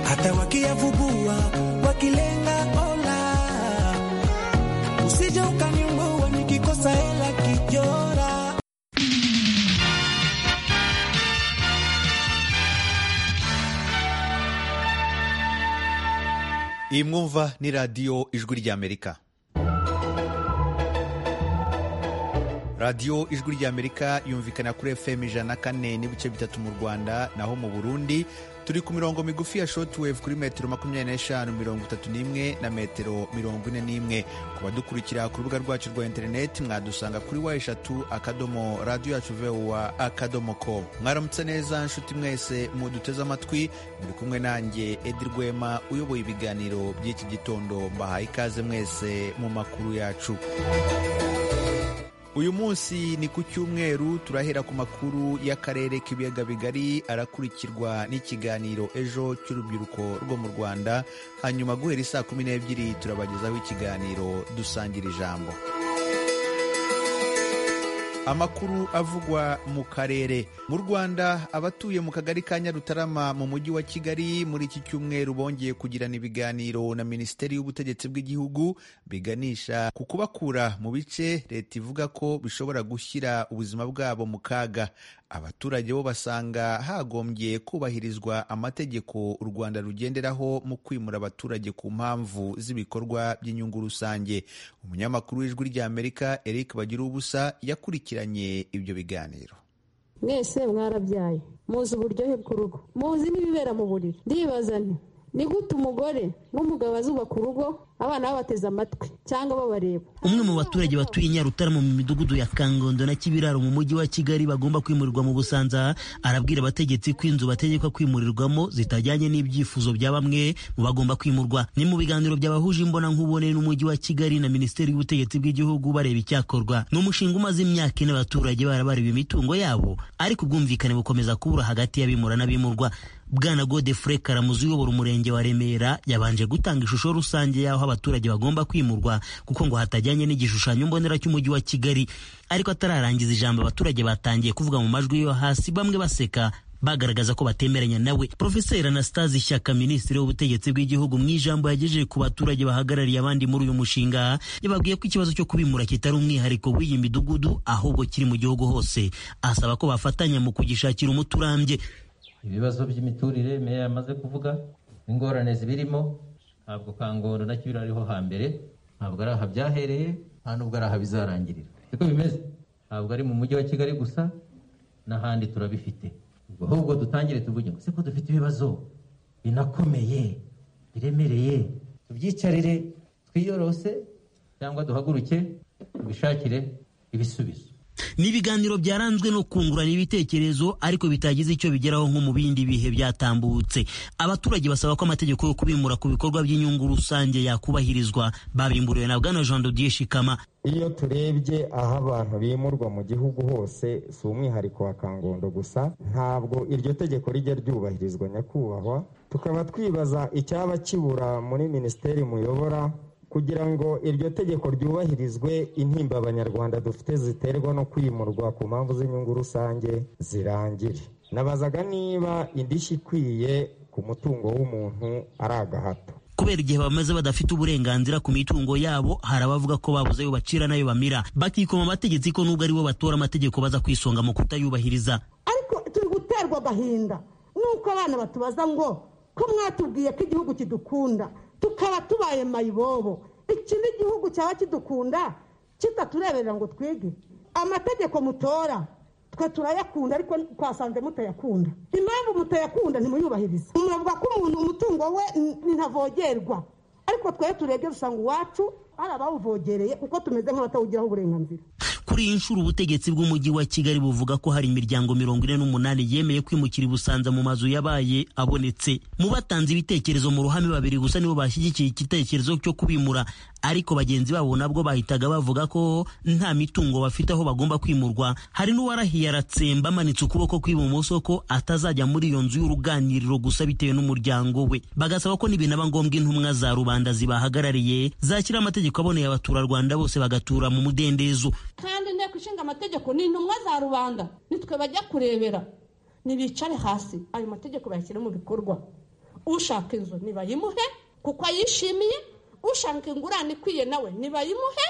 hata wakiyavumbua wakilenga ola, usije ukaniua nikikosa hela kijora. iyi mwumva ni radiyo ijwi ry'amerika radiyo ijwi ry'amerika yumvikana kuri fm ijana kane n'ibice bitatu mu rwanda naho mu burundi turi ku mirongo migufi ya shotwave kuri metero makumyabiri n'eshanu mirongo itatu n'imwe na metero mirongo ine n'imwe ku badukurikira ku rubuga rwacu rwa interineti mwadusanga kuri wa eshatu akadomo radiyo yacu vowa akadomo ko mwaramutse neza nshuti mwese muduteze amatwi muri kumwe nanjye edi rwema uyoboye ibiganiro by'iki gitondo mbahaye ikaze mwese mu makuru yacu uyu munsi ni ku cyumweru turahera ku makuru y'akarere k'ibiyaga bigari arakurikirwa n'ikiganiro ejo cy'urubyiruko rwo mu rwanda hanyuma guhera isaa kumi n'ebyiri turabagezaho ikiganiro dusangira ijambo amakuru avugwa mu karere mu rwanda abatuye mu kagari ka nyarutarama mu mujyi wa kigali muri iki cyumweru bongeye kugirana ibiganiro na minisiteri y'ubutegetsi bw'igihugu biganisha ku kubakura mu bice leta ivuga ko bishobora gushyira ubuzima bwabo mu kaga abaturage bo basanga hagombye kubahirizwa amategeko u rwanda rugenderaho mu kwimura abaturage ku mpamvu z'ibikorwa by'inyungu rusange umunyamakuru w'ijwi ry'amerika eric bagira ubusa yakurikiranye ibyo biganiro mwese mwarabyaye muzi uburyohe bw'urugo muzi n'ibibera mu buriri ndibaza nti ni gute umugore n'umugabo bazubaka urugo abana babateze amatwi cyangwa babareba umwe mu baturage batuye nyarutarama mu midugudu ya kangondo na kibiraro mu mujyi wa kigali bagomba kwimurirwa mu busanza arabwira abategetsi ko inzu bategekwa kwimurirwamo zitajyanye n'ibyifuzo bya bamwe mu bagomba kwimurwa ni mu biganiro byabahuje imbonankubone n'umujyi wa kigali na minisiteri y'ubutegetsi bw'igihugu bareba icyakorwa ni umushinga umaze imyaka ine abaturage barabareba imitungo yabo ariko ubwumvikane bukomeza kubura hagati y'abimura n'abimurwa bwana godefure karamuzi uyobora umurenge wa remera yabanje gutanga ishusho rusange y'aho abaturage bagomba kwimurwa kuko ngo hatajyanye n'igishushanyo mbonera cy'umujyi wa kigali ariko atararangiza ijambo abaturage batangiye kuvuga mu majwi yo hasi bamwe baseka bagaragaza ko batemeranya nawe profeseri anastase shyaka minisitiri w'ubutegetsi bw'igihugu mu ijambo yagejeje ku baturage bahagarariye abandi muri uyu mushinga yababwiye ko ikibazo cyo kubimura kitari umwihariko w'iyi midugudu ahubwo kiri mu gihugu hose asaba ko bafatanya mu kugishakira umuti urambye ibibazo by'imiturire meya yamaze kuvuga ingorane zibirimo ntabwo kangoro na kibira ariho hambere ntabwo ari aha byahereye nta nubwo ari aha bizarangirira siko bimeze ntabwo ari mu mujyi wa kigali gusa n'ahandi turabifite ahubwo dutangire tuvuge ngo siko dufite ibibazo binakomeye biremereye tubyicarire twiyorose cyangwa duhaguruke tubishakire ibisubizo ni ibiganiro byaranzwe no kungurana ibitekerezo ariko bitagize icyo bigeraho nko mu bindi bihe byatambutse abaturage basaba ko amategeko yo kubimura ku bikorwa by'inyungu rusange yakubahirizwa babimburiwe na bwana jean dodier shikama iyo turebye aho abantu bimurwa mu gihugu hose si umwihariko wa kangondo gusa ntabwo iryo tegeko rijya ryubahirizwa nyakubahwa tukaba twibaza icyaba kibura muri minisiteri muyobora kugira ngo iryo tegeko ryubahirizwe intimba abanyarwanda dufite ziterwa no kwimurwa ku mpamvu z'inyungu rusange zirangire nabazaga niba indishyi ikwiye ku mutungo w'umuntu ari agahato kubera igihe bamaze badafite uburenganzira ku mitungo yabo hari abavuga ko babuze ayo bacira n'ayo bamira bakikoma amategeko ko nubwo aribo batora amategeko baza kwisonga mu kutayubahiriza ariko turi guterwa agahinda nuko abana batubaza ngo ko mwatubwiye ko igihugu kidukunda tukaba tubaye mayibobo ikindi gihugu cyaba kidukunda kitatureberera ngo twige amategeko mutora twe turayakunda ariko twasanze mutayakunda impamvu mutayakunda ntimuyubahirize muravuga ko umuntu umutungo we ntavogerwa ariko twari turebye dusanga uwacu hari abawuvogereye kuko tumeze nk'abatawugiraho uburenganzira kuri iyi nshuro ubutegetsi bw'umujyi wa kigali buvuga ko hari imiryango mirongo ine n'umunani yemeye kwimukira i busanza mu mazu yabaye abonetse mu batanze ibitekerezo mu ruhame babiri gusa nibo bashyigikiye igitekerezo cyo kubimura ariko bagenzi babo nabwo bahitaga bavuga ko nta mitungo bafite aho bagomba kwimurwa hari n'uwarahiye aratsemba amanitse ukuboko kw'ibumoso ko atazajya muri iyo nzu y'uruganiriro gusa bitewe n'umuryango we bagasaba ko n'ibinaba ngombwa intumwa za rubanda zibahagarariye zakira amategeko aboneye abaturarwanda bose bagatura mu mudendezo kandi inteko ishinga amategeko ni intumwa za rubanda nitwe bajya kurebera ntibicare hasi ayo mategeko bayashyire mu bikorwa ushaka inzu ntibayimuhe kuko ayishimiye ushaka ingurane ikwiye nawe ntibayimuhe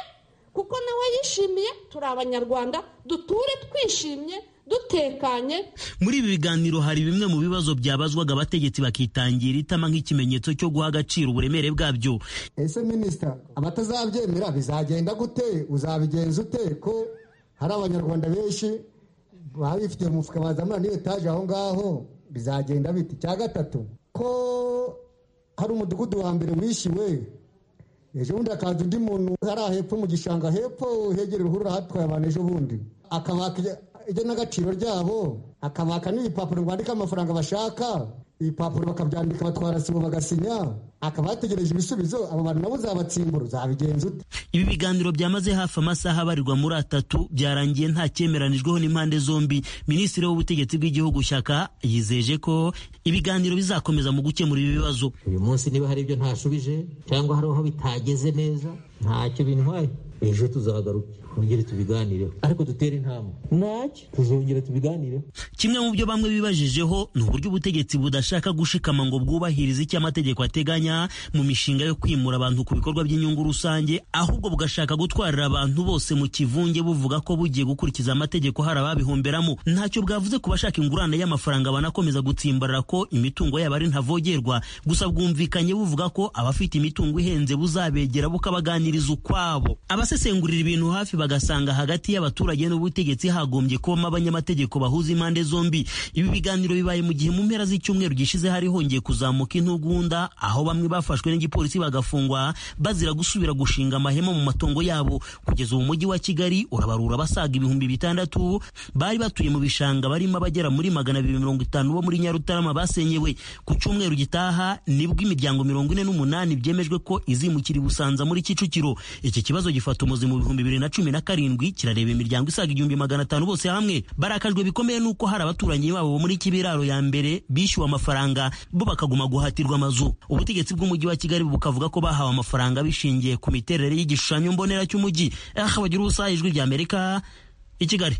kuko nawe yishimiye turi abanyarwanda duture twishimye dutekanye muri ibi biganiro hari bimwe mu bibazo byabazwaga abategetsi bakitangira itama nk'ikimenyetso cyo guha agaciro uburemere bwabyo ese minisita abatazabyemera bizagenda gute uzabigenza ute ko hari abanyarwanda benshi baba bifitiye umufuka bazamura n'ibetaje aho ngaho bizagenda biti cya gatatu ko hari umudugudu wa mbere wishyuwe ejo bundi hakaza undi muntu hariya hepfo mu gishanga hepfo hegera uruhurura hatwaye abantu ejo bundi akabaka ijya n'agaciro ryabo akabaka n'ibipapuro bandika amafaranga bashaka ibipapuro bakabyandika batwara sibo bagasinya akaba yategereje ibisubizo abo bantu nabo uzabatsimbura uzabigenza ute ibi biganiro byamaze hafi amasaha abarirwa muri atatu byarangiye nta cyemeranijweho n'impande zombi minisitiri w'ubutegetsi bw'igihugu shyaka yizeje ko ibiganiro bizakomeza mu gukemura ibi bibazo uyu munsi niba hari ibyo ntashubije cyangwa hari aho bitageze neza ntacyo bintwaye ejo tuzagaruke twongere tubiganireho ariko dutere intambwe ntacyo tuzongera tubiganireho kimwe mu byo bamwe bibajijeho ni uburyo ubutegetsi budashaka gushikama ngo bwubahirize icyo amategeko ateganya mu mishinga yo kwimura abantu ku bikorwa by'inyungu rusange ahubwo bugashaka gutwarira abantu bose mu kivunge buvuga ko bugiye gukurikiza amategeko hari ababihomberamo ntacyo bwavuze ku bashaka ingurane y'amafaranga banakomeza gutsimbarara ko imitungo yabo ari ntavogerwa gusa bwumvikanye buvuga ko abafite imitungo ihenze buzabegera bukabaganiriza ukwabo abasesengurira ibintu hafi bagasanga hagati y'abaturage n'ubutegetsi hagombye kubamo abanyamategeko bahuza impande zombi ibi biganiro bibaye mu gihe mu mpera z'icyumweru gishize hari hongeye kuzamuka intugunda aho bamwe bafashwe n'igipolisi bagafungwa bazira gusubira gushinga amahema mu matongo yabo kugeza ubu mujyi wa kigali urabarura abasaga ibihumbi bitandatu bari batuye mu bishanga barimo abagera muri magana abiri mirongo itanu bo muri nyarutarama basenyewe ku cyumweru gitaha nibwo imiryango mirongo ine n'umunani byemejwe ko izimukira i busanza muri kicukiro iki kibazo gifata umuzi mu bihumbi bibiri na cumi na karindwi kirareba imiryango isaga igihumbi magana atanu bose hamwe barakajwe bikomeye n'uko hari abaturanyi babo bo muri kibiraro ya mbere bishyuwe amafaranga bo bakaguma guhatirwa amazu ubutegetsi bw'umujyi wa kigali bukavuga ko bahawe amafaranga bishingiye ku miterere y'igishushanyo mbonera cy'umujyi aha bagira ubusa ijwi ry'amerika i kigali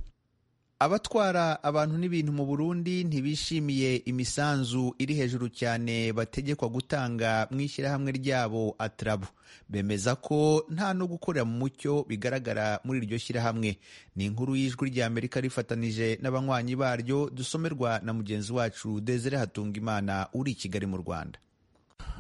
abatwara abantu n'ibintu mu burundi ntibishimiye imisanzu iri hejuru cyane bategekwa gutanga mu ishyirahamwe ryabo atarabu bemeza ko nta no gukorera mu mucyo bigaragara muri iryo shyirahamwe ni inkuru y'ijwi ry'amerika rifatanije n'abanywanyi baryo dusomerwa na mugenzi wacu desire hatungimana uri i kigali mu rwanda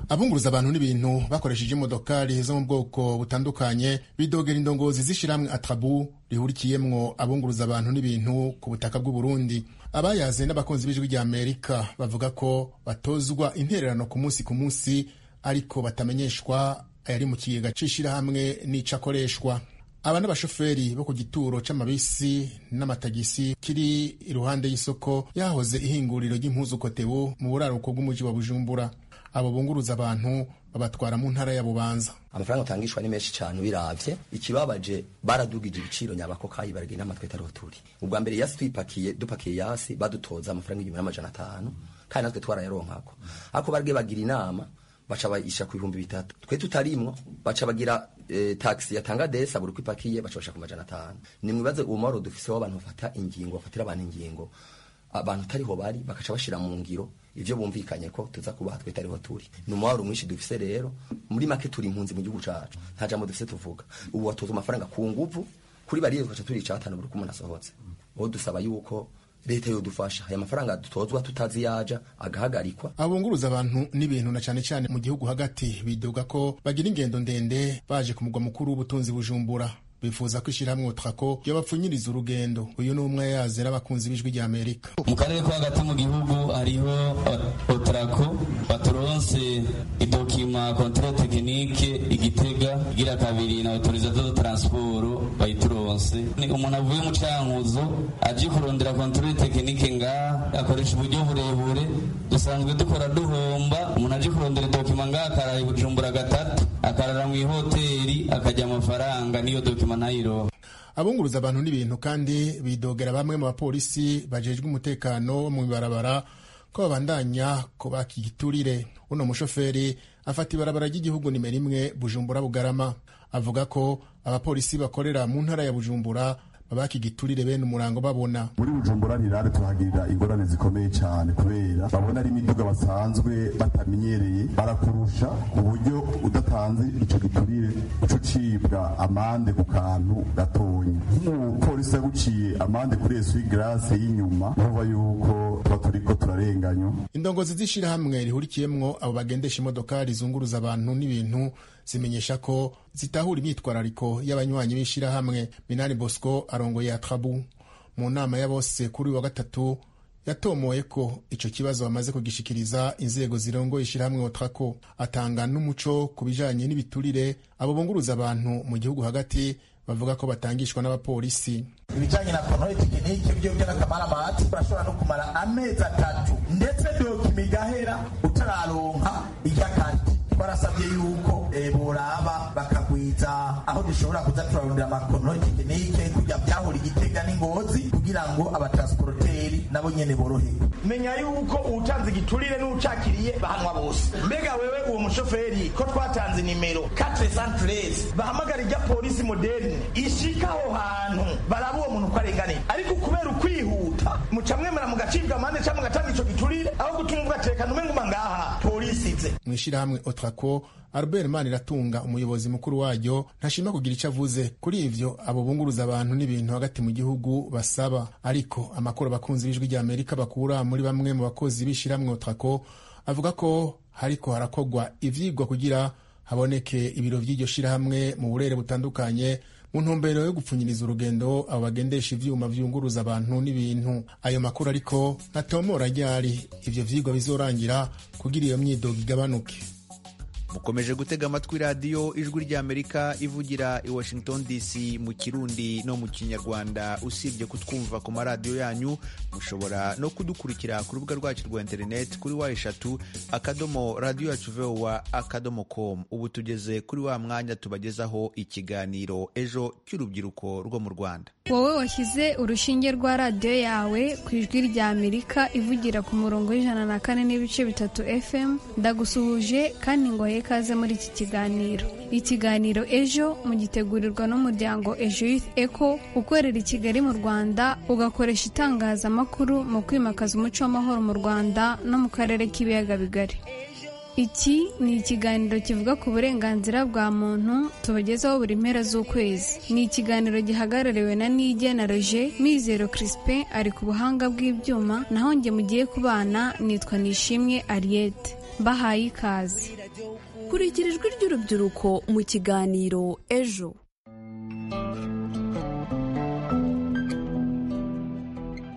abunguruza abantu n'ibintu bakoresheje imodokari zo mu bwoko butandukanye bidogera indongozi z'ishyirahamwe atarabu rihurikiyemwo abunguruza abantu n'ibintu ku butaka bw'uburundi abayaze n'abakunzi b'ijwi rya amerika bavuga ko batozwa intererano ku munsi ku munsi ariko batamenyeshwa ayari mu kigega c'ishyirahamwe n'ico akoreshwa aba n'abashoferi bo ku gituro c'amabisi n'amatagisi kiri iruhande y'isoko yahoze ihinguriro ry'impuzu kotebu mu buraruko bw'umuji wa bujumbura abo bunguruza abantu babatwara mu ntara ya bubanza amafaranga atangishwa ni menshi cyane ubirabye ikibabaje baradugije ibiciro nyabako kayi baragenda amatwe atariho turi ubwa mbere yasi twipakiye dupakiye yasi badutoza amafaranga igihumbi n'amajana atanu kandi natwe twarayaronkako ariko barage bagira inama baca bayisha ku bihumbi bitatu twe tutarimwo baca bagira e, taxi yatanga desa buri kwipakiye baca basha ku majana atanu ni mwibaze uwo mwaro dufiseho abantu bafata ingingo bafatira abantu ingingo abantu tariho bari bakaca bashira mu ngiro ivyo bumvikanye ko tuza kubaha twe tariho turi ni umwaro mwinshi dufise rero muri make turi impunzi mu gihugu cacu nta jambo dufise tuvuga ubu watoza amafaranga ku nguvu kuri bariye tukaca turi icatanu buri kumuntu asohotse aho dusaba yuko leta yodufasha aya mafaranga dutozwa tutazi yaja agahagarikwa abunguruza abantu n'ibintu na cyane cyane mu gihugu hagati bidoga ko bagira ingendo ndende baje ku mugwa mukuru w'ubutunzi bujumbura bifuza ko ishyirahamwe utrako yabapfunyiriza urugendo uyu ni umwe yaze n'abakunzi b'ijwi rya amerika mu karere ko hagati mu gihugu hariho otrako baturonse idokima kontere tekinike igitega igira kabiri na autorizato do transporo bayituronse umuntu avuye mu cankuzo aje kurondera kontere tekinike ngaha akoresha uburyo burebure dusanzwe dukora duhomba umuntu aje kurondera idokima ngaha akaraye bujumbura gatatu akarara mu ihoteli akajya amafaranga niyo dokima abunguruza abantu n'ibintu kandi bidogera bamwe mu bapolisi bajejwe umutekano wo mu ibarabara ko babandanya kubaka igiturire uno mushoferi afata ibarabara ry'igihugu nimero imwe bujumbura bugarama avuga ko abapolisi bakorera mu ntara ya bujumbura babakigiturire bene umurango babona muri bujumbura nirare tuhagirira ingorane zikomeye cyane kubera babona ari imiduga basanzwe batamenyereye barakurusha ku buryo udatanze ico giturire uca ucibwa amande ku kantu gatonya nk'umupolisi yaguciye amande kuri esu y'igarase y'inyuma urumva yuko tuba turiko turarenganywa indongozi z'ishirahamwe rihurikiyemwo abo bagendesha imodoka rizunguruza abantu n'ibintu zimenyesha ko zitahura imyitwarariko y'abanywanyi b'ishirahamwe minani bosco arongoye atrabu mu nama ya bose kuri uyu wa gatatu yatomoye ko ico kibazo bamaze kugishikiriza inzego zirongoye ishirahamwe otrako atanga n'umuco ku bijanye n'ibiturire abo bunguruza abantu mu gihugu hagati bavuga ko batangishwa n'abapolisi ibijyanye na kontore tekinike byo by'akamara bahati urashobora no kumara amezi atatu ndetse dokima igahera utararonka ijyakandi barasabye yuko boraba bakagwiza aho dushobora kuza turarondera amakontore tekinike kujya byahura igitega n'ingozi kugira ngo abatransporoteri nabo nyene borohewe menya yuko uwutanze igiturire n'uwucakiriye bahanwa bose mbega wewe uwo mushoferi ko twatanze nimero 413 bahamagara ijya polisi moderne ishika aho hantu baraba uwo muntu ko arenganiye ariko kubera ukwihuta mucamwemera mugacibwa amande cyangwa mugatanga ico giturire aho gutuma ugatekana umenga uba ngaha polisi ize mu ishyirahamwe otrako albert maniratunga umuyobozi mukuru waryo ntashima kugira icyo avuze kuri ivyo abo bunguruza abantu n'ibintu hagati mu gihugu basaba ariko amakuru abakunzi b'ijwi rya amerika bakura muri bamwe mu bakozi b'ishyirahamwe otrako avuga ko hariko harakogwa ivyigwa kugira haboneke ibiro vy'iryo shirahamwe mu burere butandukanye mu ntumbero yo gupfunyiriza urugendo abo bagendesha ivyuma vyunguruza abantu n'ibintu ayo makuru ariko ntatomora ryari ivyo vyigwa bizorangira kugira iyo myidogo igabanuke mukomeje gutega amatwi radiyo ijwi ry'amerika ivugira i washington dc mu kirundi no mu kinyarwanda usibye kutwumva ku maradiyo yanyu mushobora no kudukurikira ku rubuga rwacu rwa interineti kuri wa eshatu akadomo radiyo yacu vowa akadomo komu ubu tugeze kuri wa mwanya tubagezaho ikiganiro ejo cy'urubyiruko rwo mu rwanda wowe washyize urushinge rwa radiyo yawe ku ijwi rya amerika ivugira ku murongo w'ijana na kane n'ibice bitatu fm ndagusuhuje kandi ngo ikaze muri iki kiganiro ikiganiro ejo mu gitegurirwa n'umuryango ejo youth eco ukorera i kigali mu rwanda ugakoresha itangazamakuru mu kwimakaza umuco w'amahoro mu rwanda no mu karere k'ibiyaga bigari iki ni ikiganiro kivuga ku burenganzira bwa muntu tubagezaho buri mpera z'ukwezi ni ikiganiro gihagarariwe na nigena roje mizero crispin ari ku buhanga bw'ibyuma naho njye mugiye kubana nitwa nishimwe ariete mbahaye ikaze kurikira ijwi ry'urubyiruko mu kiganiro ejo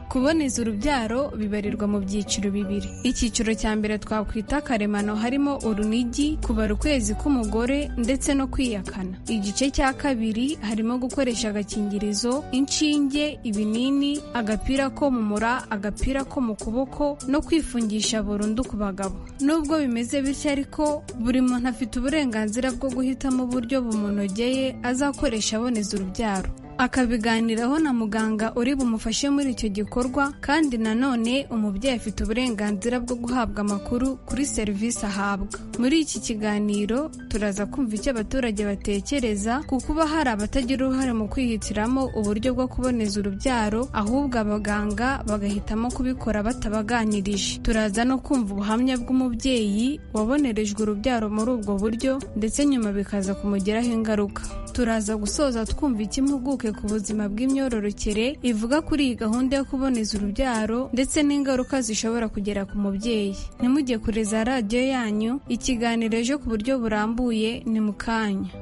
kuboneza urubyaro bibarirwa mu byiciro bibiri icyiciro cya mbere twakwita karemano harimo urunigi kubara ukwezi k'umugore ndetse no kwiyakana igice cya kabiri harimo gukoresha agakingirizo inshinge ibinini agapira ko mu mura agapira ko mu kuboko no kwifungisha burundu ku bagabo nubwo bimeze bityo ariko buri muntu afite uburenganzira bwo guhitamo uburyo bumunogeye azakoresha aboneza urubyaro akabiganiraho na muganga uri bumufashe muri icyo gikorwa kandi nanone umubyeyi afite uburenganzira bwo guhabwa amakuru kuri serivisi ahabwa muri iki kiganiro turaza kumva icyo abaturage batekereza ku kuba hari abatagira uruhare mu kwihitiramo uburyo bwo kuboneza urubyaro ahubwo abaganga bagahitamo kubikora batabaganirije turaza no kumva ubuhamya bw'umubyeyi wabonerejwe urubyaro muri ubwo buryo ndetse nyuma bikaza kumugiraho ingaruka turaza gusoza twumva icyo impuguke ku buzima bw'imyororokere ivuga kuri iyi gahunda yo kuboneza urubyaro ndetse n'ingaruka zishobora kugera ku mubyeyi ntimujye kure za radiyo yanyu ikiganiro ejo ku buryo burambuye ni mu kanya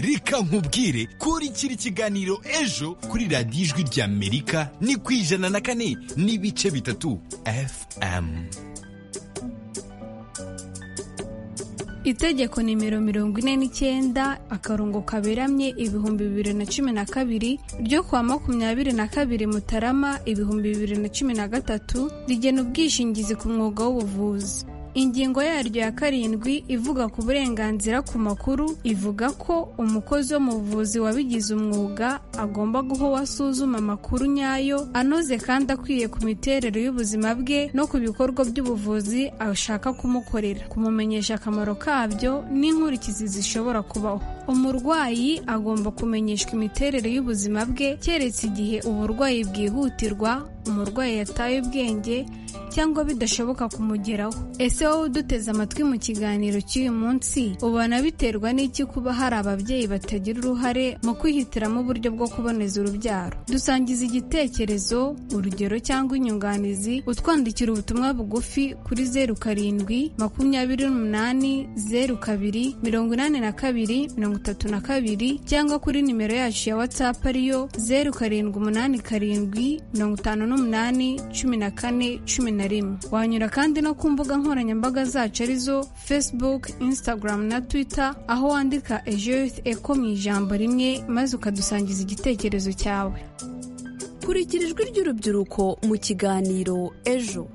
reka nkubwire kurikira ikiganiro ejo kuri radiyo ijwi ry'amerika ni ku ijana na kane n'ibice bitatu fm itegeko nimero mirongo ine n'icyenda akarongo kaberamye ibihumbi bibiri na cumi na kabiri ryo kuwa makumyabiri na kabiri mutarama ibihumbi bibiri na cumi na gatatu rigena ubwishingizi ku mwuga w'ubuvuzi ingingo yaryo ya karindwi ivuga ku burenganzira ku makuru ivuga ko umukozi wo mu buvuzi wabigize umwuga agomba guha uwo asuzuma amakuru nyayo anoze kandi akwiye ku miterere y'ubuzima bwe no ku bikorwa by'ubuvuzi ashaka kumukorera kumumenyesha akamaro kabyo n'inkurikizi zishobora kubaho umurwayi agomba kumenyeshwa imiterere y'ubuzima bwe keretse igihe uburwayi bwihutirwa umurwayi yataye ubwenge cyangwa bidashoboka kumugeraho ese wowe uduteze amatwi mu kiganiro cy'uyu munsi ubona biterwa n'iki kuba hari ababyeyi batagira uruhare mu kwihitiramo uburyo bwo kuboneza urubyaro dusangiza igitekerezo urugero cyangwa inyunganizi utwandikira ubutumwa bugufi kuri zeru karindwi makumyabiri n'umunani zeru kabiri mirongo inani na kabiri mirongo itatu na kabiri cyangwa kuri nimero yacu ya watsapu ariyo zeru karindwi umunani karindwi mirongo itanu n'umunani cumi na kane cumi na rimwe wanyura kandi no ku mbuga nkoranyambaga zacu arizo facebook instagram na twitter aho wandika ejo youth eco mu ijambo rimwe maze ukadusangiza igitekerezo cyawe kurikira ijwi ry'urubyiruko mu kiganiro ejo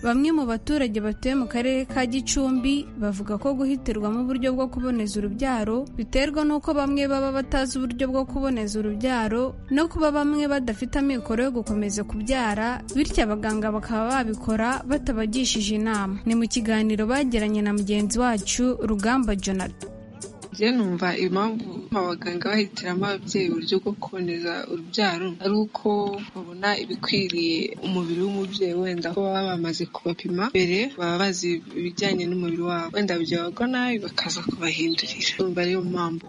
bamwe mu baturage batuye mu karere ka gicumbi bavuga ko guhitirwamo uburyo bwo kuboneza urubyaro biterwa n'uko bamwe baba batazi uburyo bwo kuboneza urubyaro no kuba bamwe badafite amikoro yo gukomeza kubyara bityo abaganga bakaba babikora batabagishije inama ni mu kiganiro bagiranye na mugenzi wacu rugamba jonathan njye numva impamvu abaganga bahitiramo ababyeyi uburyo bwo kuboneza urubyaro ari uko babona ibikwiriye umubiri w'umubyeyi wenda ko baba bamaze kubapima mbere baba bazi ibijyanye n'umubiri wabo wenda byabagwa nabi bakaza kubahindurira numva ariyo mpamvu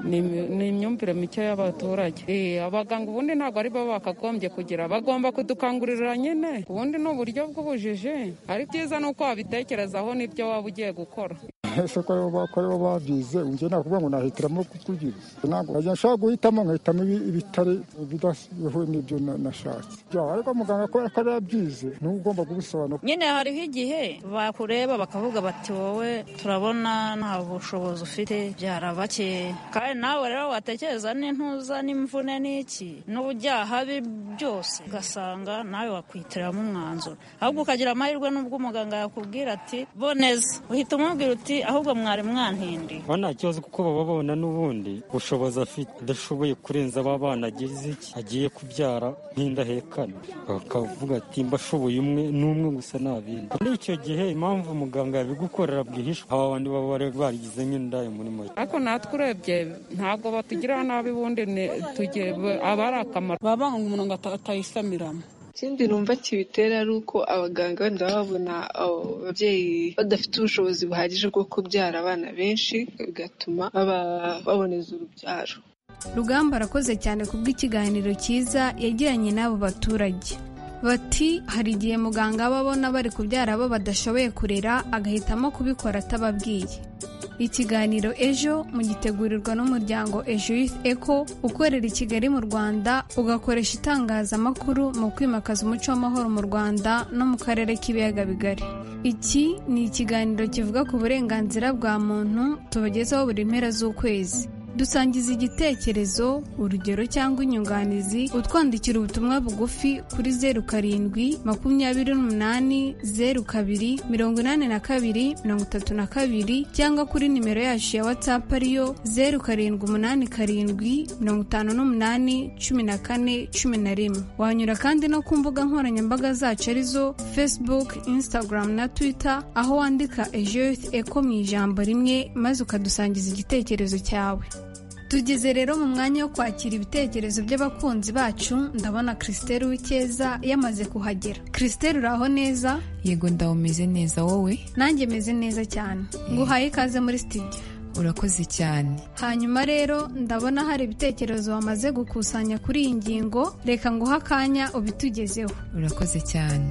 ni imyumvire mike y'abaturage abaganga ubundi ntabwo ari bo bakagombye kugira bagomba kudukangurira nyine ubundi ni uburyo bw'ubujiji ari byiza ni uko wabitekerezaho n'ibyo waba ugiye gukora ese ko aribo bakora bo babyize njye nakuvuga ngo nahitiramo kukugira ntabwo nshobora guhitamo nkahitamo ibitari bidahuye n'ibyo nashatse ariko muganga kubera ko yarabyize ni we ugomba kubisobanura nyine hariho igihe bakureba bakavuga bati wowe turabona nta bushobozi ufite byarabakeye kandi nawe rero watekereza n'intuza n'imvune n'iki n'ubujyaha bi byose ugasanga nawe wakwitiramo umwanzuro ahubwo ukagira amahirwe n'ubwo umuganga yakubwira ati boneza uhita umubwira uti ahubwo mwari mwantindi bo nta kibazo kuko baba babona n'ubundi bushobozi afite adashoboye kurenza aba bana agize iki agiye kubyara nk'indahekane bakavuga ati mba ashoboye umwe n'umwe gusa nta bindi muri icyo gihe impamvu muganga yabigukorera bwihishwa aba bandi baba bari barigize nk'indaya muri make ariko natwe urebye ntabwo batugirira nabi ubundi aba ari akamaro baba banga umuntu ngo atayisamiramo ikindi numva kibitera ari uko abaganga wenda babona ababyeyi badafite ubushobozi buhagije bwo kubyara abana benshi bigatuma baboneza urubyaro rugamba arakoze cyane kubw'ikiganiro cyiza yagiranye n'abo baturage bati hari igihe muganga aba abona bari kubyara abo badashoboye kurera agahitamo kubikora atababwiye ikiganiro ejo mu gitegurirwa n'umuryango ejo youth eco ukorera i kigali mu rwanda ugakoresha itangazamakuru mu kwimakaza umuco w'amahoro mu rwanda no mu karere k'ibiyaga bigari iki ni ikiganiro kivuga ku burenganzira bwa muntu tubagezaho buri mpera z'ukwezi dusangiza igitekerezo urugero cyangwa inyunganizi utwandikira ubutumwa bugufi kuri zeru karindwi makumyabiri n'umunani zeru kabiri mirongo inani na kabiri mirongo itatu na kabiri cyangwa kuri nimero yacu ya watsapu ariyo zeru karindwi umunani karindwi mirongo itanu n'umunani cumi na kane cumi na rimwe wanyura kandi no ku mbuga nkoranyambaga zacu arizo facebook instagram na twitter aho wandika ejo youth eco mu ijambo rimwe maze ukadusangiza igitekerezo cyawe tugeze rero mu mwanya wo kwakira ibitekerezo by'abakunzi bacu ndabona christelle w'icyeza yamaze kuhagera christelle uraho neza yego ndawe umeze neza wowe nanjye meze neza cyane nguhaye ikaze muri studio urakoze cyane hanyuma rero ndabona hari ibitekerezo wamaze gukusanya kuri iyi ngingo reka nguhe akanya ubitugezeho urakoze cyane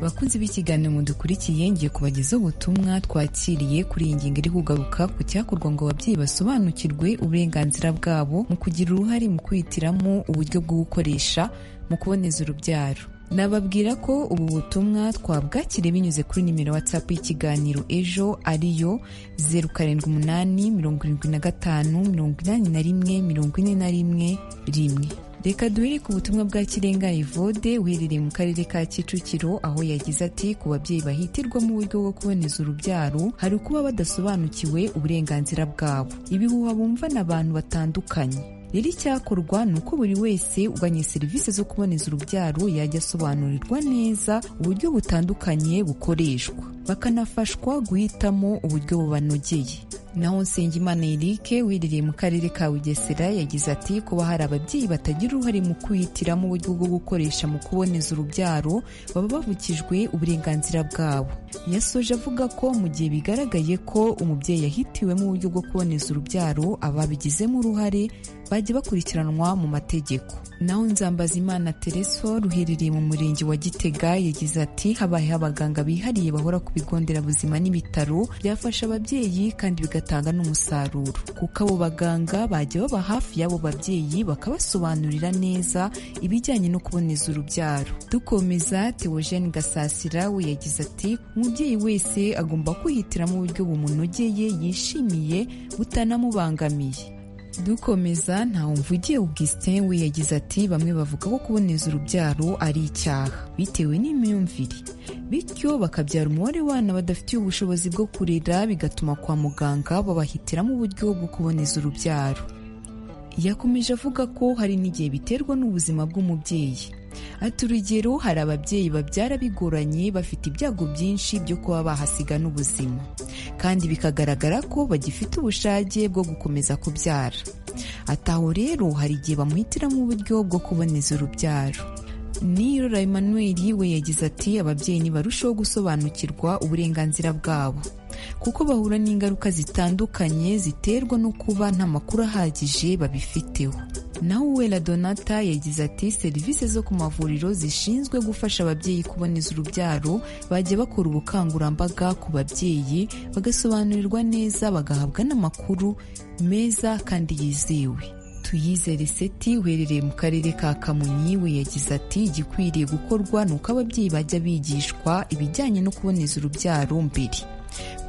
abakunzi b'ikiganiro mudukurikiye ngiye kubagezaho ubutumwa twakiriye kuri iyi ngingo iri kugaruka ku cyakorwa ngo ababyeyi basobanukirwe uburenganzira bwabo mu kugira uruhare mu kwihitiramo uburyo bwo gukoresha mu kuboneza urubyaro nababwira ko ubu butumwa twabwakiriye binyuze kuri nimero watsapu y'ikiganiro ejo ariyo zeru karindwi umunani mirongo irindwi na gatanu mirongo inani na rimwe mirongo ine na rimwe rimwe reka duhere ku butumwa bwa kirenga evode uherereye mu karere ka kicukiro aho yagize ati ku babyeyi bahitirwa mu buryo bwo kuboneza urubyaro hari ukuba badasobanukiwe uburenganzira bwabo ibihuha bumva n'abantu batandukanye rero icyakorwa ni uko buri wese uganye serivisi zo kuboneza urubyaro yajya asobanurirwa neza uburyo butandukanye bukoreshwa bakanafashwa guhitamo uburyo bubanogeye naho Nsengimana Eric wirireye mu karere ka Bugesera yagize ati kuba hari ababyeyi batagira uruhare mu kwihitiramo uburyo bwo gukoresha mu kuboneza urubyaro baba bavukijwe uburenganzira bwabo yasoje avuga ko mu gihe bigaragaye ko umubyeyi yahitiwemo uburyo bwo kuboneza urubyaro ababigizemo uruhare bajya bakurikiranwa mu mategeko naho Nzambazimana Tereso ruherereye mu murenge wa Gitega yagize ati habayeho abaganga bihariye bahora ku bigo nderabuzima n'ibitaro byafasha ababyeyi kandi bigatuma bigatanga n'umusaruro kuko abo baganga bajya baba hafi y'abo babyeyi bakabasobanurira neza ibijyanye no kuboneza urubyaro dukomeza Theogene Gasasira we yagize ati umubyeyi wese agomba kwihitiramo uburyo bumunogeye yishimiye butanamubangamiye dukomeza ntawumvugiye Augustin we yagize ati bamwe bavuga ko kuboneza urubyaro ari icyaha bitewe n'imyumvire bityo bakabyara umubare w'abana badafitiye ubushobozi bwo kurera bigatuma kwa muganga babahitiramo uburyo bwo kuboneza urubyaro yakomeje avuga ko hari n'igihe biterwa n'ubuzima bw'umubyeyi ati urugero hari ababyeyi babyara bigoranye bafite ibyago byinshi byo kuba bahasiga n'ubuzima kandi bikagaragara ko bagifite ubushake bwo gukomeza kubyara ati aho rero hari igihe bamuhitiramo uburyo bwo kuboneza urubyaro nirora Emmanuel we yagize ati ababyeyi ntibarusheho gusobanukirwa uburenganzira bwabo kuko bahura n'ingaruka zitandukanye ziterwa no kuba nta makuru ahagije babifiteho naho uwera donata yagize ati serivisi zo ku mavuriro zishinzwe gufasha ababyeyi kuboneza urubyaro bajya bakora ubukangurambaga ku babyeyi bagasobanurirwa neza bagahabwa n'amakuru meza kandi yizewe tuyizere seti uherereye mu karere ka kamonyi we yagize ati igikwiriye gukorwa ni uko ababyeyi bajya bigishwa ibijyanye no kuboneza urubyaro mbere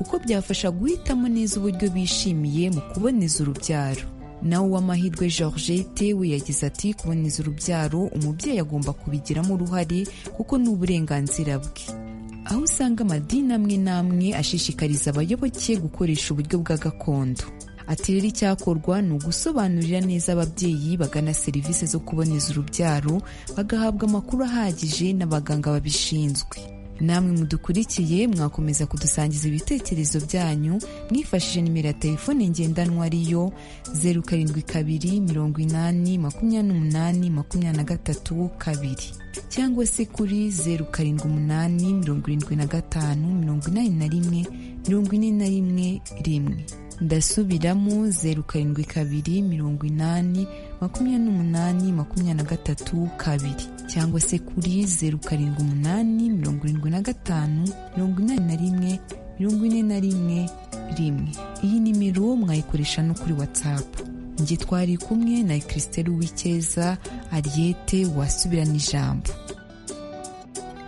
kuko byafasha guhitamo neza uburyo bishimiye mu kuboneza urubyaro nawe uw'amahirwe georgette we yagize ati kuboneza urubyaro umubyeyi agomba kubigiramo uruhare kuko ni uburenganzira bwe aho usanga amadini amwe n'amwe ashishikariza abayoboke gukoresha uburyo bwa gakondo ati rero icyakorwa ni ugusobanurira neza ababyeyi bagana serivisi zo kuboneza urubyaro bagahabwa amakuru ahagije n'abaganga babishinzwe namwe mudukurikiye mwakomeza kudusangiza ibitekerezo byanyu mwifashishije nimero ya telefone ngendanwa ariyo zeru karindwi kabiri mirongo inani makumyabiri n'umunani makumyabiri na gatatu kabiri cyangwa se kuri zeru karindwi umunani mirongo irindwi na gatanu mirongo inani na rimwe mirongo ine na rimwe rimwe ndasubiramo zeru karindwi kabiri mirongo inani makumyabiri n'umunani makumyabiri na gatatu kabiri cyangwa se kuri zeru karindwi umunani mirongo irindwi na gatanu mirongo inani na rimwe mirongo ine na rimwe rimwe iyi nimero mwayikoresha no kuri watsapu njye twari kumwe na kirisiteri w'icyeza ariyete wasubirana ijambo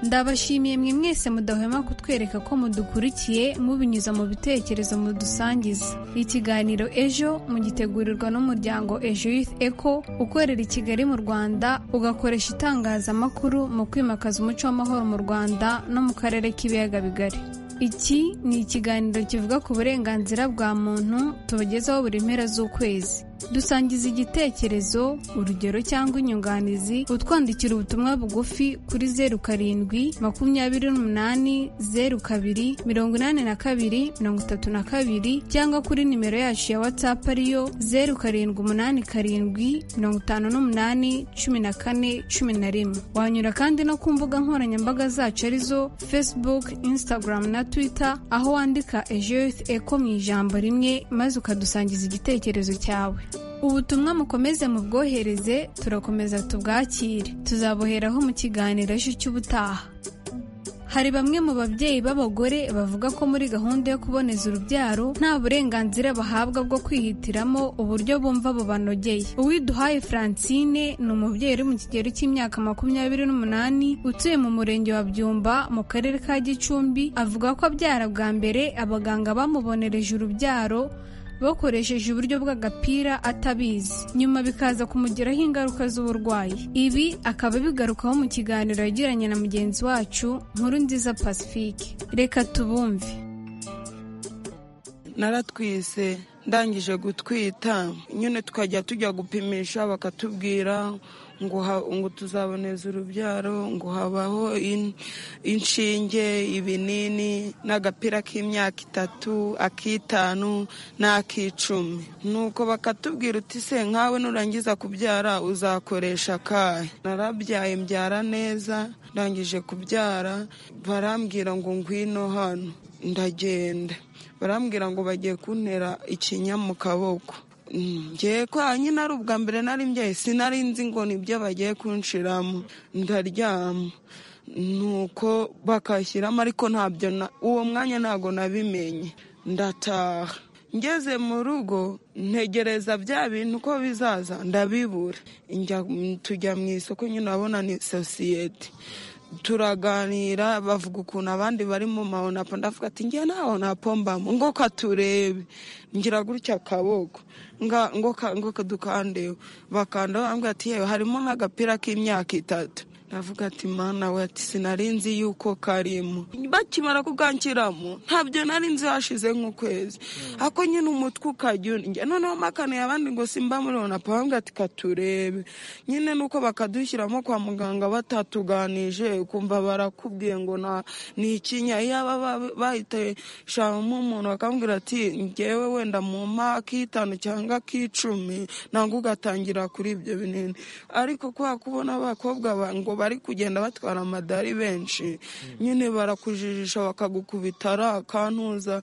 ndabashimiye mwe mwese mudahwema kutwereka ko mudukurikiye mubinyuza mu bitekerezo mudusangiza ikiganiro ejo mugitegurirwa n'umuryango ejo youth eco ukorera i kigali mu rwanda ugakoresha itangazamakuru mu kwimakaza umuco w'amahoro mu rwanda no mu karere k'ibiyaga bigari iki ni ikiganiro kivuga ku burenganzira bwa muntu tubagezaho buri mpera z'ukwezi dusangiza igitekerezo urugero cyangwa inyunganizi utwandikira ubutumwa bugufi kuri zeru karindwi makumyabiri n'umunani zeru kabiri mirongo inani na kabiri mirongo itatu na kabiri cyangwa kuri nimero yacu ya watsapu ariyo zeru karindwi umunani karindwi mirongo itanu n'umunani cumi na kane cumi na rimwe wanyura kandi no ku mbuga nkoranyambaga zacu arizo facebook instagram na twitter aho wandika ejoyuth eko mu ijambo rimwe maze ukadusangiza igitekerezo cyawe ubutumwa mukomeze mubwohereze turakomeza tubwakire tuzabuheraho mu kiganiro ejo cy'ubutaha hari bamwe mu babyeyi b'abagore bavuga ko muri gahunda yo kuboneza urubyaro nta burenganzira bahabwa bwo kwihitiramo uburyo bumva bubanogeye uwiduhaye francine ni umubyeyi uri mu kigero cy'imyaka makumyabiri n'umunani utuye mu murenge wa byumba mu karere ka gicumbi avuga ko abyara bwa mbere abaganga bamubonereje urubyaro bakoresheje uburyo bw'agapira atabizi nyuma bikaza kumugiraho ingaruka z'uburwayi ibi akaba abigarukaho mu kiganiro yagiranye na mugenzi wacu nkuru nziza pacifique reka tubumve naratwise ndangije gutwita nyine tukajya tujya gupimisha bakatubwira ngo ha- ngo tuzaboneza urubyaro ngo habaho in- inshinge ibinini n'agapira k'imyaka itatu ak'itanu n'ak'icumi nuko bakatubwira uti se nkawe nurangiza kubyara uzakoresha akahe narabyaye mbyara neza ndangije kubyara barambwira ngo ngwino hano ndagenda barambwira ngo bagiye kuntera ikinya mu kaboko Mm, ngiye kwa nyine ari ubwa mbere nari mbyaye sinari nzi ngo nibyo bagiye kunshiramo ndaryama nuko bakashyiramo ariko ntabyo na- uwo mwanya ntabwo nabimenye ndataha ngeze mu rugo ntegereza bya bintu uko bizaza ndabibura Njya- tujya mu isoko nyine urabona ni sosiyete turaganira bavuga ukuntu abandi bari mu ma onapo ndavuga ati ngiye nta onapo mbamo ngo katurebe ngira gutya akaboko nga- ngo ka- ngo kadukandeho bakanda bambwira ati yewe harimo nk'agapira k'imyaka itatu navuga ati mana we ati sinari nzi yuko karimo bakimara kugankiramo ntabyo nari nzi hashize nk'ukwezi ako nyine umutwe ukajya undya noneho makaniye abandi ngo simba muri onapo bambwira ati katurebe nyine nuko bakadushyiramo kwa muganga batatuganije ukumva barakubwiye ngo na- ni ikinya yaba bahiteshamo umuntu bakambwira ati ngewe wenda mu mpa k'itanu cyangwa k'icumi nangwa ugatangira kuri ibyo binini ariko kubera kubona abakobwa ba- ngo bari kugenda batwara amadari benshi nyine barakujijisha bakagukubita ari akantuza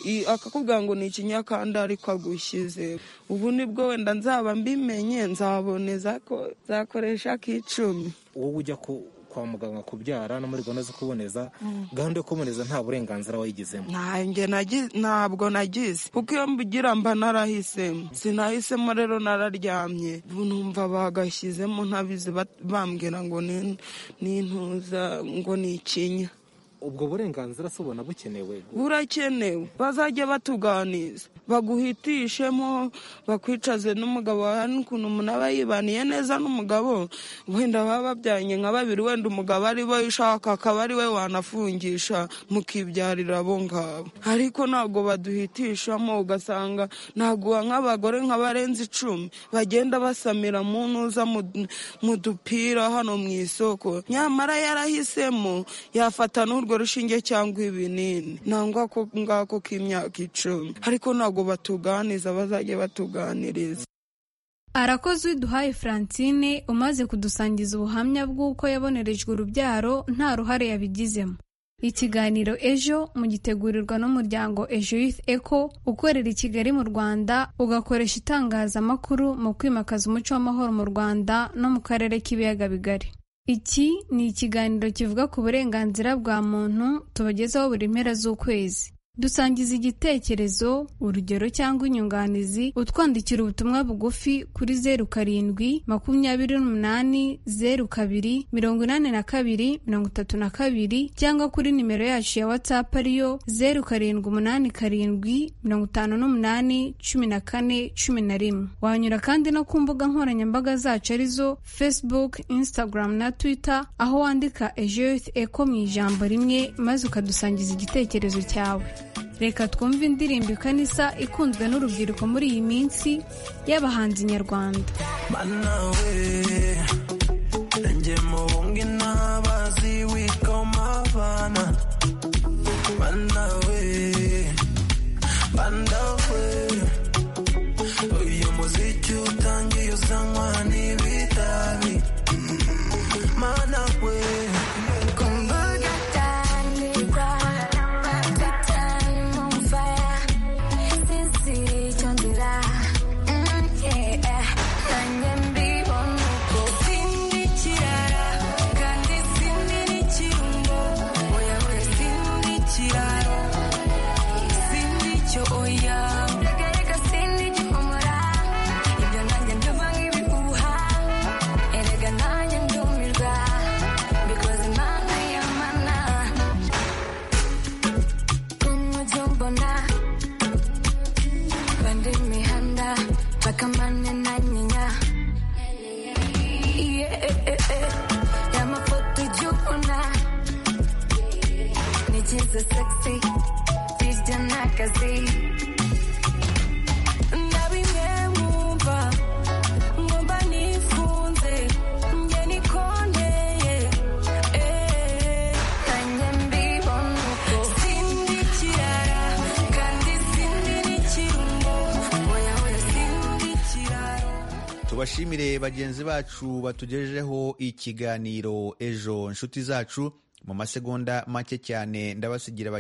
i- akakubwira ngo ni ikinya kandi ariko agushyize ubu nibwo wenda nzaba mbimenye nzaboneza ko zakoresha k'icumi wowe ujya ku- kwa muganga kubyara no muri gahunda zo kuboneza gahunda yo kuboneza nta burenganzira wayigizemo nanjye nagi- ntabwo nagize kuko iyo mbigira mba narahisemo sinahisemo rero nararyamye ubu numva bagashyizemo ntabizi bat- bambwira ngo ni ni intuza ngo ni ikinya ubwo burenganzira si ubona bukenewe burakenewe bazajya batuganiza baguhitishemo bakwicaze n'umugabo wawe hari n'ukuntu umuntu aba yibaniye neza n'umugabo wenda baba babyaranye nka babiri wenda umugabo ari we ushaka akaba ari we wanafungisha mukibyarira abo ngabo ariko ntabwo baduhitishamo ugasanga ntaguha nk'abagore nka barenze icumi bagenda basamira mu ntuza mu- mu dupira hano mu isoko nyamara yarahisemo yafata n'urwo rushinge cyangwa ibinini nangwa ko ngako k'imyaka icumi ariko ntabwo batuganiza bazajya batuganiriza arakoze uwiduhaye francine umaze kudusangiza ubuhamya bw'uko yabonerejwe urubyaro nta ruhare yabigizemo ikiganiro ejo mugitegurirwa n'umuryango ejo youth eco ukorera i kigali mu rwanda ugakoresha itangazamakuru mu kwimakaza umuco w'amahoro mu rwanda no mu karere k'ibiyaga bigari iki ni ikiganiro kivuga ku burenganzira bwa muntu tubagezaho buri mpera z'ukwezi dusangiza igitekerezo urugero cyangwa inyunganizi utwandikira ubutumwa bugufi kuri zeru karindwi makumyabiri n'umunani zeru kabiri mirongo inani na kabiri mirongo itatu na kabiri cyangwa kuri nimero yacu ya whatsapp ariyo zeru karindwi umunani karindwi mirongo itanu n'umunani cumi na kane cumi na rimwe wanyura kandi no ku mbuga nkoranyambaga zacu arizo facebook instagram na twitter aho wandika ejo youth eco mu ijambo rimwe maze ukadusangiza igitekerezo cyawe reka twumve indirimbo ikanisa ikunzwe n'urubyiruko muri iyi minsi y'abahanzi nyarwanda manawe njye mubunge ntabazi witwa umavana manawe bandawe uyu muziki utangiye uzanywa n'ibitabi manawe kumbuga Tangirwa, tutari mu mvara, sinzi icyo nzira, mm, yeah. Nanjye mbibona uko biri. teza sexy zijya n'akazi na bimwe mwumva ngomba nifunze njye nikondeye eh, nanjye mbibona uko sindi ikirara kandi sindi n'ikirungo oya oya sindi ikirara tubashimire bagenzi bacu batugejejeho ikiganiro ejo nshuti zacu mu masegonda make cyane ndabasigira